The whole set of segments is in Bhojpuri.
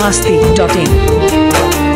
masti.in.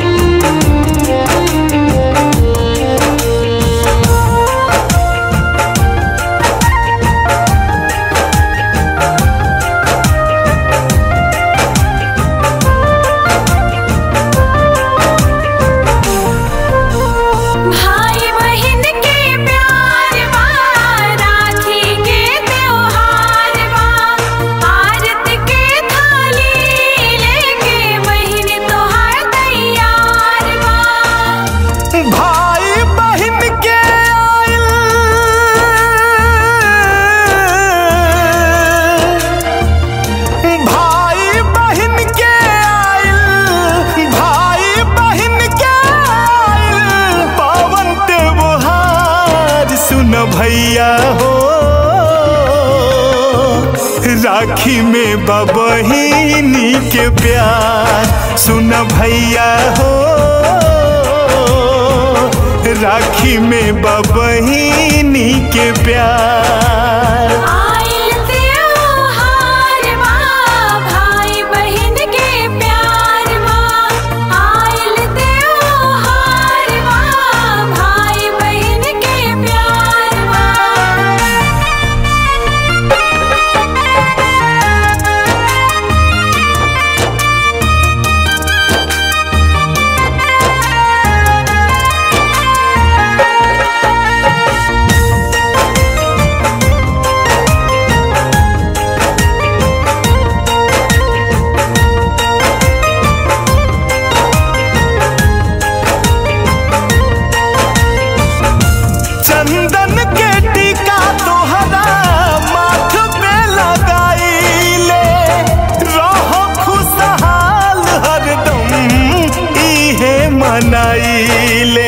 भाई बहन के प्यार बा राखी के त्योहार बा आरत के थाली लेके बहन तोहार तैयार बा भाई बहन के आइल भाई बहन के आइल भाई बहन के आइल पावन त्योहार सुन भैया हो राखी में बबहिनी के प्यार सुन भैया हो राखी में बबहिनी के प्यार आइल त्योहार बा भाई बहन के प्यार बा आइल त्योहार बा भाई बहन के प्यार बा चंदन के टीका तोहरा माथ पे लगाईले रहो खुशहाल हरदम इहे मनाईले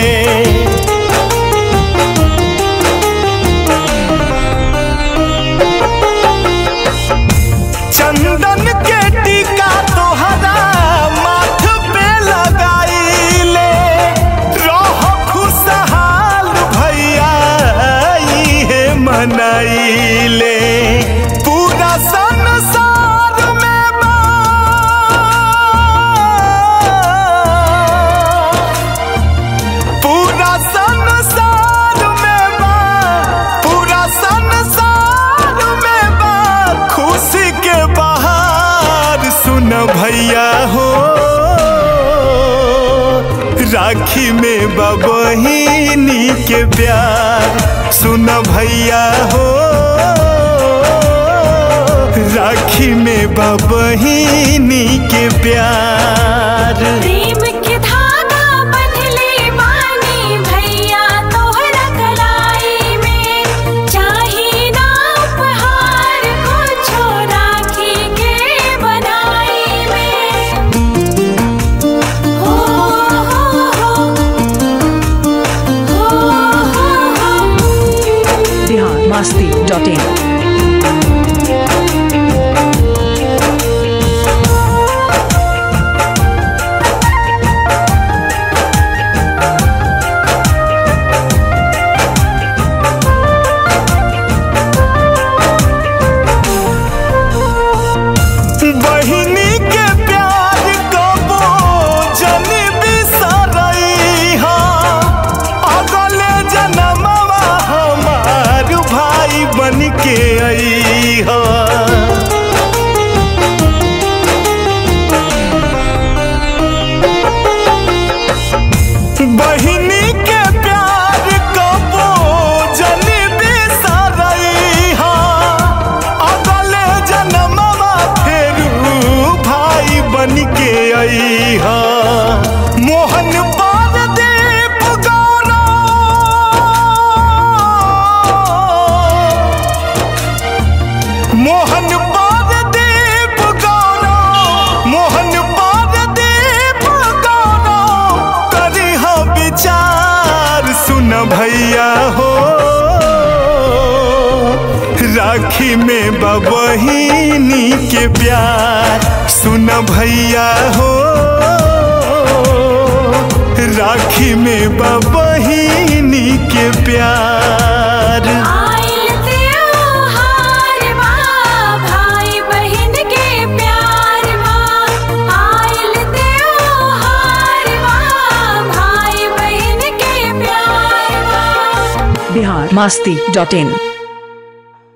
चंदन के टीका तोहरा माथ पे लगाईले रहो खुशहाल भैया इहे मनाईले पूरा संसार में बा पूरा संसार में बा पूरा संसार में बा खुशी के बहार सुन भैया हो राखी में बबहिनी के प्यार सुन भैया हो राखी में बबहिनी के प्यार प्रेम के धागा बंधले बानी भैया तोहरा कलाई में चाही ना उपहार कुछो राखी के बनाई में हो हो हो हो हो Bihar masti.in. बहिनी के प्यार कबो जन बिसरई हा अगले जनमवा हमार भाई बन के आई हा बहिनी के प्यार कबो जन बिसरई हा अगले जनमवा फेरू भाई बन के आई हा मोहन पारदीप गौरव मोहन पारदीप गौरव मोहन पारदीप गौरव करी हा विचार सुन भैया हो राखी में बबहिनी के प्यार सुन भैया हो राखी में बबहिनी के प्यार आइल त्योहार बा भाई बहन के प्यार बा आइल बिहार मास्ती डॉट इन